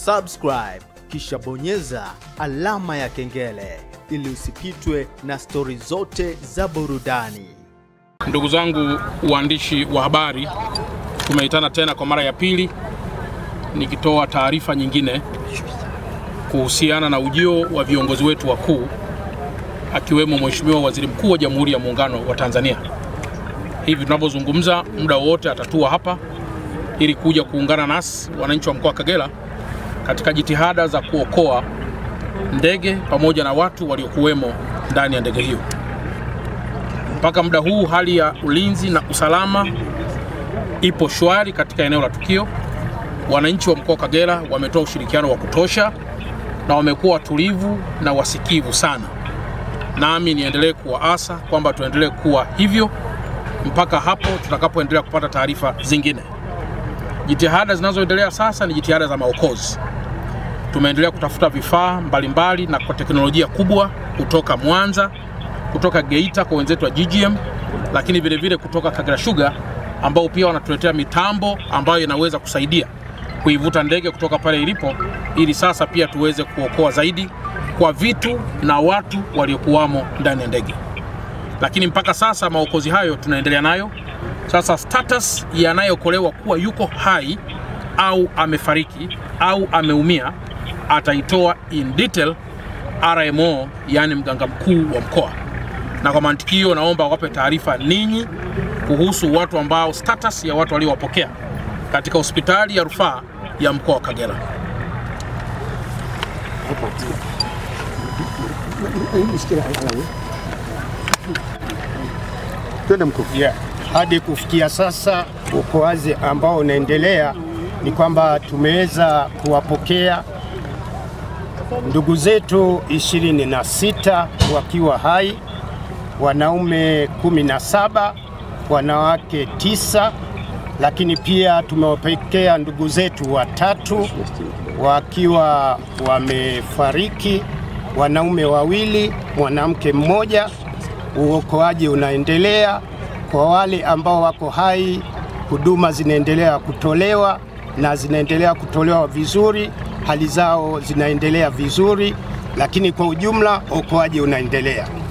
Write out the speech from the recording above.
subscribe kisha bonyeza alama ya kengele ili usipitwe na stori zote za burudani. Ndugu zangu waandishi wa habari, tumeitana tena kwa mara ya pili nikitoa taarifa nyingine kuhusiana na ujio wa viongozi wetu wakuu akiwemo Mheshimiwa Waziri Mkuu wa Jamhuri ya Muungano wa Tanzania. Hivi tunavyozungumza, muda wowote atatua hapa ili kuja kuungana nasi wananchi wa mkoa wa Kagera katika jitihada za kuokoa ndege pamoja na watu waliokuwemo ndani ya ndege hiyo. Mpaka muda huu hali ya ulinzi na usalama ipo shwari katika eneo la tukio. Wananchi wa mkoa wa Kagera wametoa ushirikiano wa kutosha na wamekuwa watulivu na wasikivu sana, nami niendelee kuwaasa kwamba tuendelee kuwa hivyo mpaka hapo tutakapoendelea kupata taarifa zingine. Jitihada zinazoendelea sasa ni jitihada za maokozi. Tumeendelea kutafuta vifaa mbalimbali na kwa teknolojia kubwa kutoka Mwanza, kutoka Geita kwa wenzetu wa GGM, lakini vile vile kutoka Kagera Sugar ambao pia wanatuletea mitambo ambayo inaweza kusaidia kuivuta ndege kutoka pale ilipo, ili sasa pia tuweze kuokoa zaidi kwa vitu na watu waliokuwamo ndani ya ndege. Lakini mpaka sasa maokozi hayo tunaendelea nayo. Sasa status yanayokolewa kuwa yuko hai au amefariki au ameumia ataitoa in detail RMO, yani mganga mkuu wa mkoa, na kwa mantikio naomba wape taarifa ninyi kuhusu watu ambao status ya watu waliowapokea katika hospitali ya rufaa ya mkoa wa Kagera. Twende mkuu. Yeah. Hadi kufikia sasa uokoaji ambao unaendelea ni kwamba tumeweza kuwapokea ndugu zetu ishirini na sita wakiwa hai, wanaume kumi na saba, wanawake tisa, lakini pia tumewapokea ndugu zetu watatu wakiwa wamefariki, wanaume wawili, mwanamke mmoja. Uokoaji unaendelea. Kwa wale ambao wako hai, huduma zinaendelea kutolewa na zinaendelea kutolewa vizuri, hali zao zinaendelea vizuri, lakini kwa ujumla uokoaji unaendelea.